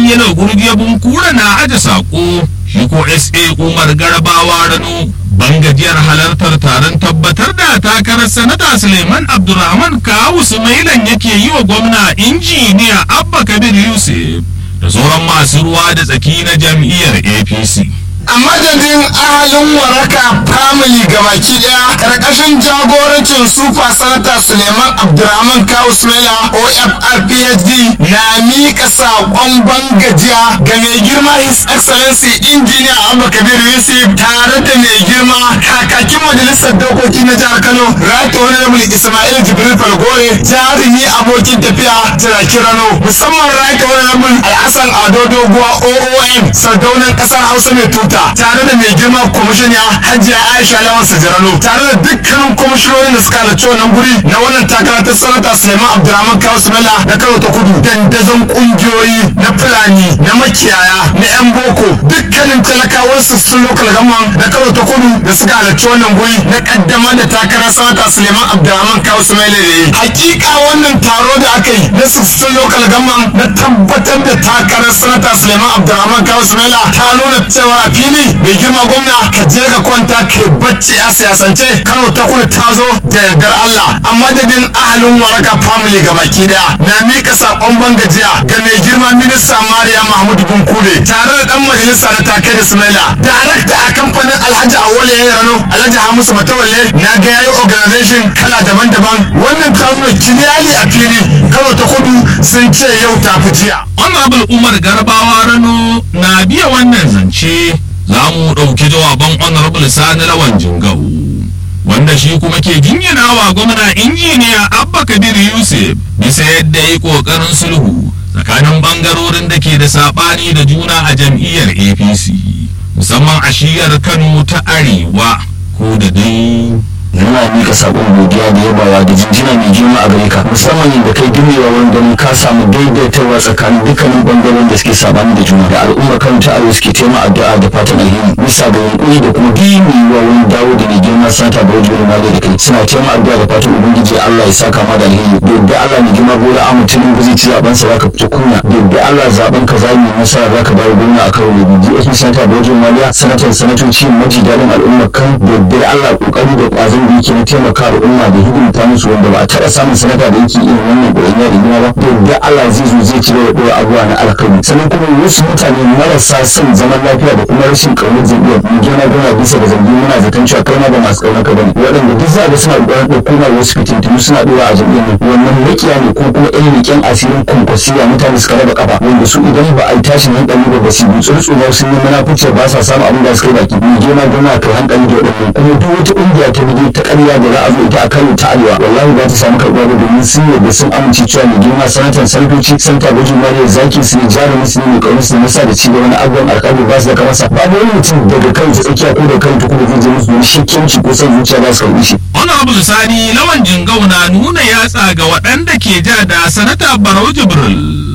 yalo gurgiya bunkura na aje sako shi ko sa umar garabawa rano bangajiyar halartar taron tabbatar da takarar sanata suleiman abdulrahman kawu sumailan yake yi wa gwamna injiniya abba kabir yusuf da sauran masu ruwa da tsaki na jam'iyyar apc a madadin ahalin waraka family gabaki daya karkashin jagorancin super sanata suleiman abdulrahman kawu sumaila ofr phd na miƙa saƙon bangajiya ga mai girma his excellency injiniya abba kabir yusuf tare da mai girma kakakin majalisar dokoki na jihar kano right honorable ismail jibril falgore jarumi abokin tafiya jiraki rano musamman right honorable alhassan ado doguwa oon sardaunan ƙasar hausa mai tuta tare da mai girma kwamishiniya hajiya aisha lawan sajarano tare da dukkanin kwamishinonin da suka halarci wannan guri na wannan takara ta sanata suleiman abdulrahman kawu sumela na kano ta kudu dandazon kungiyoyi na fulani na makiyaya na yan boko dukkanin talakawan su sun lokal gaman na kano ta kudu da suka halarci wannan guri na kaddamar da takarar sanata suleiman abdulrahman kawu sumela da yi hakika wannan taro da aka yi na sassun lokal gaman na tabbatar da takarar sanata suleiman abdulrahman kawu sumela ta nuna cewa a fili mai girma gwamna ka je ka kwanta ka bacci a siyasance kano ta kudu ta zo da yardar Allah a madadin ahalin waraka family ga baki daya na mika sakon bangajiya ga mai girma minista Mariya Mahmud Bunkure tare da dan majalisa da take da Sumaila darakta a kamfanin Alhaji Awole ya rano Alhaji Hamisu Matawalle na ga yayi organization kala daban-daban wannan ta nuna kiliyali a fili kano ta kudu sun ce yau ta fi jiya honorable umar garbawa rano na biya wannan zance za mu ɗauki jawaban honorable sani lawan jingau wanda shi kuma ke jingina wa gwamna injiniya abba kabir yusuf bisa yadda ya yi ƙoƙarin sulhu tsakanin ɓangarorin da ke da saɓani da juna a jam'iyyar apc musamman a shiyar kano ta arewa ko da dai muna mika sakon godiya da yabawa da jinjina mai girma a gare ka musamman yadda kai dumewa wurin ganin ka samu daidaitawa tsakanin dukkanin bangaren da suke sabani da juna da al'ummar kan ta aro suke tema addu'a da fatan alheri bisa ga yunkuri da kuma dimewa wurin dawo da mai girma sata da wajen mali da kai suna tema addu'a da fatan ubangiji Allah ya saka ma da alheri da yadda Allah mai girma bola a mutumin ba zai ci zaben sa zaka fito kuna da yadda Allah zaben ka zai yi nasara zaka bayar gwamna a karo da biyu DSP sata da wajen maliya sanatan sanatoci maji daɗin al'ummar kan da yadda Allah kokari da ƙwazon da yake na taimaka al'umma da hidimta musu wanda ba a taɓa samun sanata da yake irin wannan ƙwarya da gina ba da yadda Allah zai zo zai ci da ɗora abuwa na alkhairi sannan kuma wasu mutane marasa son zaman lafiya da kuma rashin ƙaunar jam'iyyar mu gina gona bisa ga zargi muna zaton cewa kai ma ba masu ƙaunar ka bane waɗanda duk za ga suna ƙoƙarin ɗauko ma wasu fitintunu suna ɗora a jam'iyyar nan wannan makiya ne ko kuma ɗan leƙen asirin kwankwasiya mutane suka raba kafa wanda su idan ba a yi tashin hankali ba ba su yi tsurtsu ba sun yi munafuci ba sa samun abin da suka yi baki mu gina gona kai hankali da waɗannan kuma duk wata ƙungiya ta bidiyo ta ƙarya da za a zo ita a kano ta arewa wallahi ba ta samu karɓuwa ba domin sun yarda sun amince cewa mai girma sanatan sanatoci santa gwajin mariya zaki su ne jarumin su ne mai ƙaunar su ne nasa da ci gaba na abubuwan alƙalmi ba su da kamasa babu wani mutum daga kan ta tsakiya ko da kan ta kuma zai je musu wani shakkenci ko son zuciya ba su karɓi shi. honorable sani lawan jingau na nuna yatsa ga waɗanda ke ja da sanata barau jibril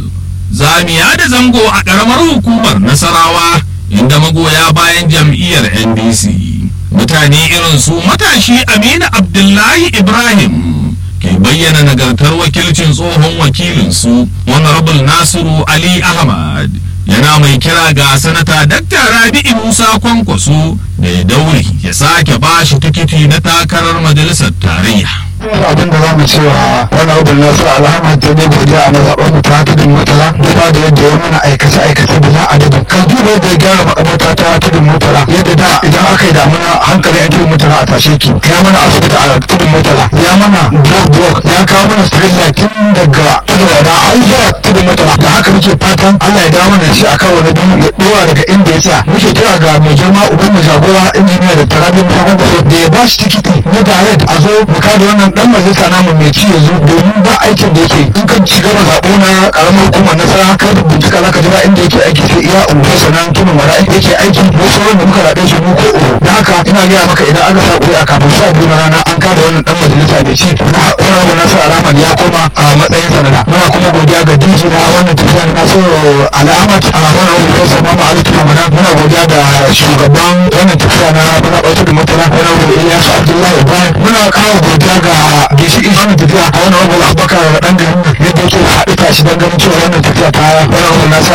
zamiya da zango a ƙaramar hukumar nasarawa inda magoya bayan jam'iyyar ndc mutane irin su matashi aminu abdullahi ibrahim ke bayyana nagartar wakilcin tsohon wakilinsu honorable nasiru ali ahmad yana mai kira ga sanata dakta rabi'u musa kwankwaso da ya daure ya sake bashi tikiti na takarar majalisar tarayya abin da za mu cewa wani abin nasu alhamar ta ne godiya a mazaɓar mu ta tudun mutala duba da yadda ya mana aikace aikace da za a dadin ka duba yadda ya gyara makamata ta tudun mutala yadda da idan aka yi damuna hankali a tudun mutala a tashe ki ya mana asibiti a tudun mutala ya mana block block ya kawo mana street light tun daga tudun wada har zuwa tudun mutala da haka muke fatan Allah ya dawo mana shi akan wani biyu ya dora daga inda ya tsaya muke kira ga mai girma uban mu jagora injiniya da tarabi musamman da ya ba shi tikiti na direct a zo mu kada wannan dan majalisa namu mai ci yanzu domin ba aikin da yake in ka shiga zaɓo na karamar hukumar nasara ka bincika za ka ji ba inda yake aiki sai iya unguwar sanan tunan wara yake aiki mu sauran da muka raɗe shi mu ko uku da haka ina gaya maka idan aka sa ƙuri'a kafin sa biyu na rana an kada wannan dan majalisa mai ci na wani abu nasara alaman ya koma a matsayin sanada muna kuma godiya ga dinki na wannan tafiya na nasiru al'amat a wannan abu da sa mama ali tuhamana muna godiya da shugaban wannan tafiya na muna ɓautar da mutala wani abu ilyasu abdullahi ibrahim muna kawo godiya ga ginshiki wannan tafiya a wannan abu abubakar da ɗan garin yadda yake haɗu tashi don ganin cewa wannan tafiya ta wannan abu nasu alamu ta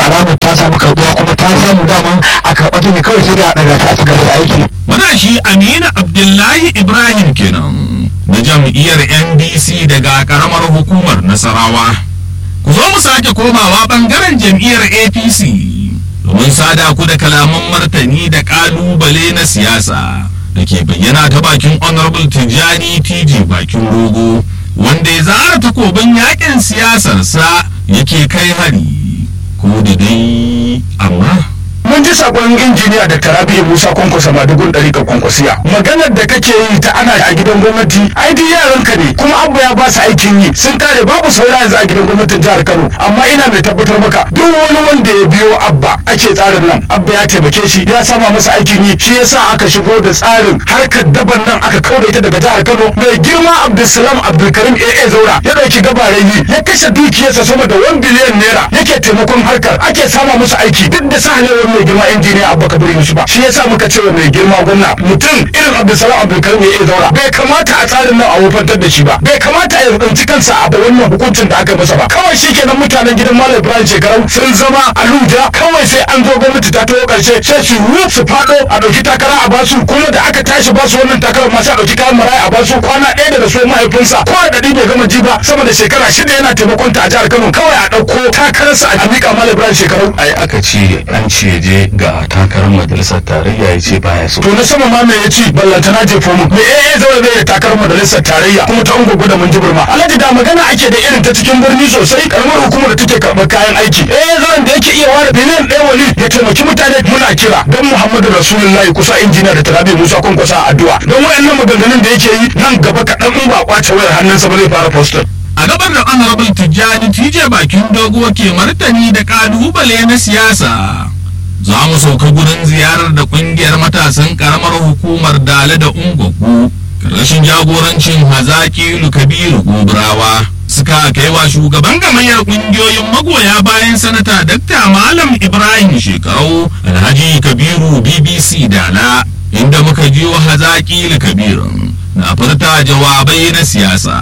ta samu karɓuwa kuma ta samu daman a karɓa ta ne kawai sai da a ɗaga ta a ci gaba da aiki Matashi Aminu Abdullahi Ibrahim kenan na jam'iyyar NDC daga karamar hukumar Nasarawa. Ku zo mu sake komawa bangaren jam'iyyar APC domin sada ku da kalaman martani da kalubale na siyasa da ke bayyana ta bakin Honorable Tijjani TJ bakin rogo wanda ya zara takobin yakin siyasarsa yake kai hari ko da dai amma. mun ji sakon injiniya da tarabiya musa kwankwasa madugun ɗari ka kwankwasiya maganar da kake yi ta ana a gidan gwamnati ai duk yaran ka ne kuma abba ya ba su aikin yi sun kare babu saura yanzu a gidan gwamnatin jihar kano amma ina mai tabbatar maka duk wani wanda ya biyo abba ake tsarin nan abba ya taimake shi ya sama masa aikin yi shi yasa aka shigo da tsarin harkar daban nan aka kauda ita daga jihar kano mai girma abdulsalam abdulkarim aa zaura ya ɗauki gabarai yi ya kashe dukiyarsa sama da 1 biliyan naira yake taimakon harkar ake sama musu aiki duk da sahalewar mai girma injiniya abba kabir yusuf ba shi yasa muka ce wa mai girma gwamna mutum irin abdulsalam abdulkarim ya zaura bai kamata a tsarin nan a wofantar da shi ba bai kamata a tsinci kansa a wannan hukuncin da aka masa ba kawai shi kenan mutanen gidan malam ibrahim shekarau sun zama aluja kawai sai an zo gwamnati ta taho karshe sai su ru su fado a dauki takara a basu kuma da aka tashi basu wannan takarar ma sai a dauki kayan maraya a basu kwana ɗaya da rasuwar mahaifinsa ko da ɗari bai gama ji ba sama da shekara shida yana taimakon ta a jihar kano kawai a ɗauko takararsa a miƙa malam ibrahim shekarau ai aka ce an ce je ga takarar majalisar tarayya ya ce baya so to na sama ma me ya ci ballantana je fomu me eh eh zaure bai da takarar majalisar tarayya kuma ta ungo da mun jibir ma alhaji da magana ake da irin ta cikin birni sosai karamar hukumar da take karɓar kayan aiki eh zauren da yake iya ware biliyan ɗaya wali ya taimaki mutane muna kira don muhammadu rasulullahi kusa injiniya da tarabi musa kwankwasa a addu'a don wayannan maganganun da yake yi nan gaba kaɗan in ba kwace wayar hannunsa ba zai fara postal a gabar da honorable tijjani tije bakin dogo ke martani da kalubale na siyasa za mu sauka gurin ziyarar da kungiyar matasan karamar hukumar dale da ungogu karkashin jagorancin hazaki kabiru gobrawa suka kai wa shugaban gamayyar kungiyoyin magoya bayan sanata dakta malam ibrahim shekarau alhaji kabiru bbc dala inda muka jiyo hazaki kabirun na furta jawabai na siyasa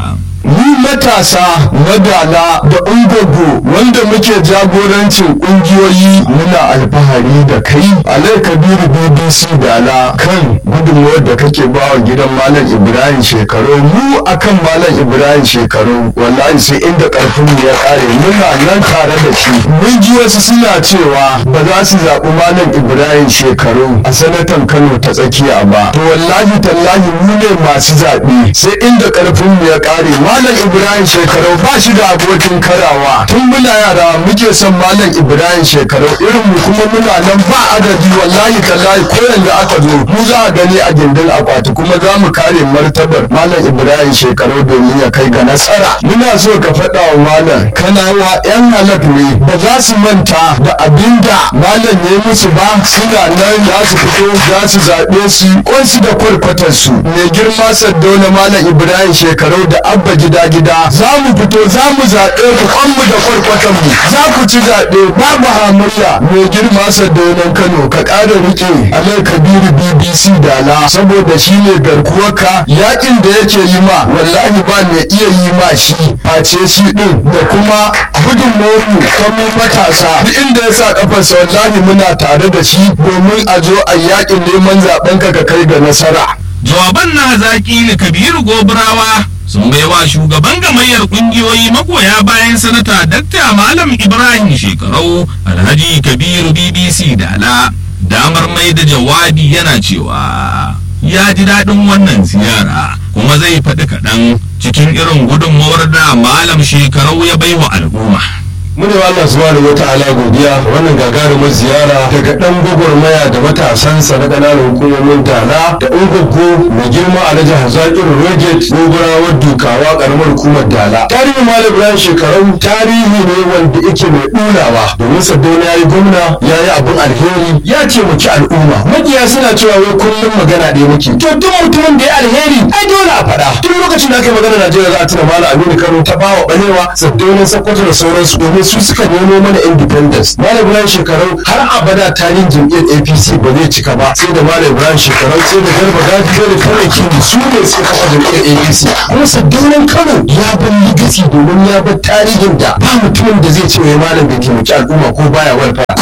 mu matasa madala da ungogo wanda muke jagorancin kungiyoyi muna alfahari da kai alai kabiru bbc dala kan gudunmuwar da kake bawa gidan malam ibrahim shekaru mu akan malam ibrahim shekaru wallahi sai inda karfin mu ya kare muna nan tare da shi mun ji wasu suna cewa ba za su zaɓi malam ibrahim shekaru a sanatan kano ta tsakiya ba to wallahi tallahi mu ne masu zaɓe sai inda karfin mu ya kare malam ibrahim shekaru ba shi da abokin karawa tun muna yara muke son malam ibrahim shekaru irin mu kuma muna nan ba adadi wallahi tallahi ko yanzu aka zo mu za a gani a gindin akwati kuma za mu kare martabar malam ibrahim shekaru domin ya kai ga nasara muna so ka faɗa wa malam kanawa yan halak ne ba za su manta da abinda malam ya yi musu ba suna nan za su fito za su zaɓe su kwansu da kwarkwatarsu mai girma saddauna malam ibrahim shekaru da abba gida gida za mu fito za mu zaɓe ku kwanmu da kwarkwatanmu za ku ci zaɓe babu hamayya mai girma sadaunan kano ka ƙara riƙe alai kabiru bbc dala saboda shi ne garkuwarka yakin da yake yi ma wallahi ba mai iya yi ma shi face shi ɗin da kuma gudunmawarmu ta mu matasa duk inda ya sa ƙafarsa wallahi muna tare da shi domin a zo a yakin neman zaɓen ka ka kai ga nasara jawaban na zaki da kabiru gobirawa sun baiwa shugaban gamayyar kungiyoyi magoya bayan sanata dakta malam ibrahim shekarau alhaji kabiru bbc dala damar mai da jawabi yana cewa ya ji daɗin wannan ziyara kuma zai faɗi kaɗan cikin irin gudunmawar da malam shekarau ya baiwa al'umma mune wa Allah subhanahu wata'ala godiya wannan gagarumar ziyara daga dan gwagwarmaya da matasansa na ƙananan hukumomin dala da ungogo mai girma alhaji hazakir roget gogorawar dukawa karamar hukumar dala tarihin malam ibrahim shekaru tarihi ne wanda yake mai ɗulawa domin saddauna ya yi gwamna ya yi abin alheri ya taimaki al'umma makiya suna cewa wai kullum magana ɗaya muke to duk mutumin da ya alheri ai dole a faɗa tun lokacin da aka yi magana najeriya za a tuna malam aminu kano ta bawa ɓalewa saddaunan sakkwato da sauransu domin su suka nemo mana independence malam ibrahim shekarau har abada tarihin jam'iyyar apc ba zai cika ba sai da malam ibrahim shekarau sai da garba gaji sai da kawai kindi su ne suka kafa jam'iyyar apc kuma saddaunan kano ya bar legacy domin ya bar tarihin da ba mutumin da zai ce wai malam bai taimaki al'umma ko baya walfa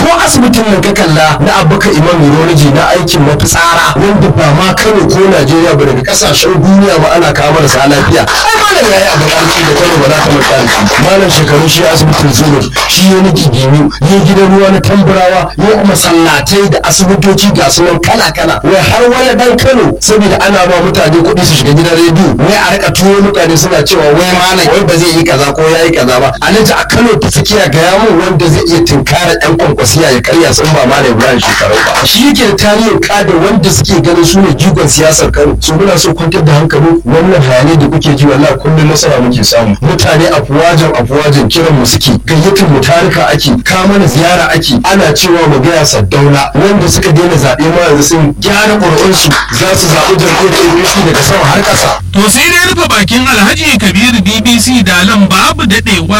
ko asibitin nan ka kalla na abubakar imam urology na aikin mafitsara wanda ba ma kano ko najeriya ba daga kasashen duniya ba ana kawo marasa lafiya ai malam yayi abin aiki da kano ba za ka manta da shi malam shekaru shi asibitin zuru shi ya niki gini ya gidan ruwa na tamburawa ya masallatai da asibitoci ga su nan kala kala wai har wani dan kano saboda ana ba mutane kuɗi su shiga gidan rediyo wai a rika turo mutane suna cewa wai malam wai ba zai yi kaza ko ya yi kaza ba alhaji a kano ta tsakiya ga yamu wanda zai iya tunkara yan kwankwasiya ya karya sun ba malam ibrahim shekaru ba shi yake da tarihin kada wanda suke ganin su ne jigon siyasar kano su muna so kwantar da hankali wannan hayanai da kuke ji wallahi kullum nasara muke samu mutane afuwajen afuwajen kiran mu suke gayyatar mu tarika ake ka mana ziyara ake ana cewa mu gaya saddauna wanda suka daina zaɓe ma yanzu sun gyara ƙuri'unsu za su zaɓi jam'iyyar apc daga sama har ƙasa To sai dai rufe bakin Alhaji Kabiru BBC dalan babu daɗewa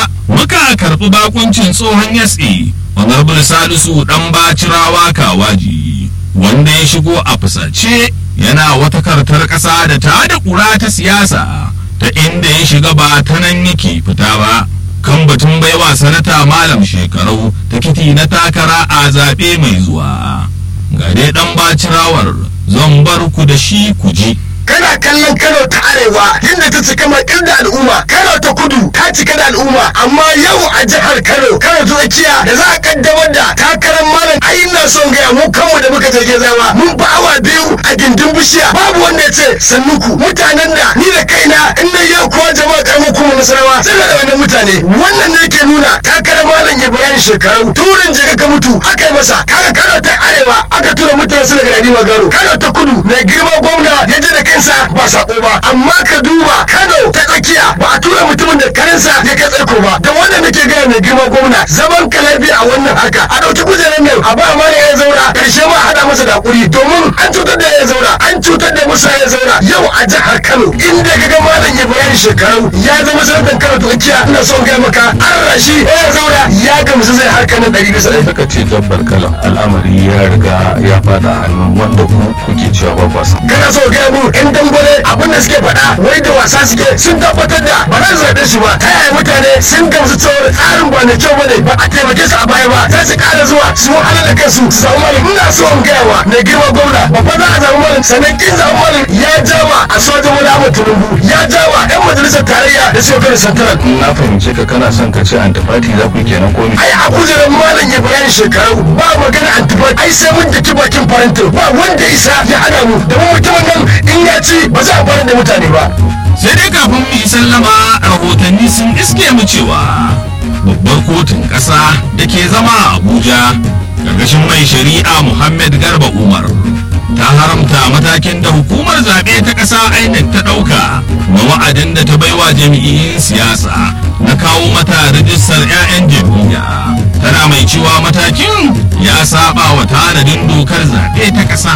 muka karɓi bakuncin tsohon yatsi Honorable Salisu ɗan bacirawa kawaji wanda ya shigo a fusace yana wata kartar ƙasa da ta da ƙura ta siyasa ta inda ya shiga ba ta nan yake fita ba. kan batun baiwa sanata malam shekarau tikiti na takara a zaɓe mai zuwa ga dai ɗan bacirawar zan bar ku da shi ku ji. kana kallon Kano ta arewa inda ta cika makil da al'umma Kano ta kudu ta cika da al'umma amma yau a jihar Kano Kano ta tsakiya da za a kaddamar da takarar malam ai ina son gaya mu kanmu da muka je zama mun fa awa biyu a gindin bishiya babu wanda ya ce sannuku mutanen da ni da kaina in na yau kuwa jama'a karamin kuma nasarawa sai da wannan mutane wannan ne ke nuna takarar malam ya bayani shekaru turin jiga ka mutu aka yi masa kaga Kano ta arewa aka tura mutane su daga Rani Magaro Kano ta kudu mai girma gwamna ya je da kansa ba sako ba amma ka duba Kano ta tsakiya ba a tura mutumin da karensa ya kai tsaiko ba da wannan nake gaya mai girma gwamna zaman kalabi a wannan haka a ɗauki kujerar nan a ba ma ya zaura karshe ma haɗa masa da hakuri domin an cutar da ya zaura an cutar da musa ya zaura yau a jihar Kano inda ka ga malam ya bayani shekaru ya zama sanatan Kano ta tsakiya ina son gaya maka an rashi ya zaura ya gamsu zai harkar nan ɗari bisa ɗari. Saka ce dabbar kalam al'amari ya riga ya fada hannun wanda ku kuke cewa ba kwasa. kana so gaya mu in dangwale abin da suke faɗa wai da wasa suke sun tabbatar da ba za su zaɓe shi ba ta yaya mutane sun gamsu cewa tsarin ba na kyau bane ba a taimake su a baya ba za su ƙara zuwa su wahala da kansu su samu malam ina so in gaya wa mai girma gwamna babba za a samu malam sannan kin samu malam ya jawa a sojin wani abu tunubu ya jawa yan majalisar tarayya da suka kai santaran Na fahimce ka kana son ka ce antifati za ku yi kenan ko me? ai a kujerar malam ya bayani shekaru ba magana antibat ai sai mun daki bakin farantin ba wanda isa ya hana mu da mutumin nan in ya ci ba za a bar da mutane ba sai dai kafin mu yi sallama rahotanni sun iske mu cewa babbar kotun ƙasa da ke zama a abuja ƙarƙashin mai shari'a muhammad garba umar ta haramta matakin da hukumar zaɓe ta ƙasa inec ta ɗauka na wa'adin da ta baiwa jami'in siyasa na kawo mata rijistar 'ya'yan jam'iyya tana mai cewa matakin ya saba wa tanadin dokar zaɓe ta ƙasa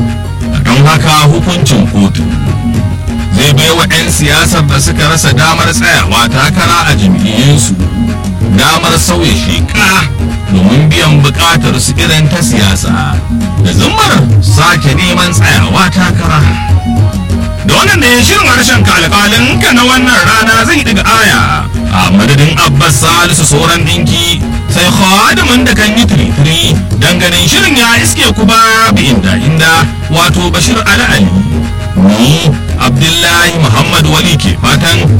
don haka hukuncin kotun zai bai wa 'yan siyasar da suka rasa damar tsayawa takara a jam'iyyunsu damar sauya sheka domin biyan bukatar su irin ta siyasa da zumar sake neman tsayawa takara da wannan da ya shirin harshen kalkalin ka na wannan rana zai daga aya a madadin abbas salisu sauran dinki sai khadimin da kan yi tiritiri ganin shirin ya iske ku ba bi inda inda wato bashir ali ali ni abdullahi muhammad wali ke fatan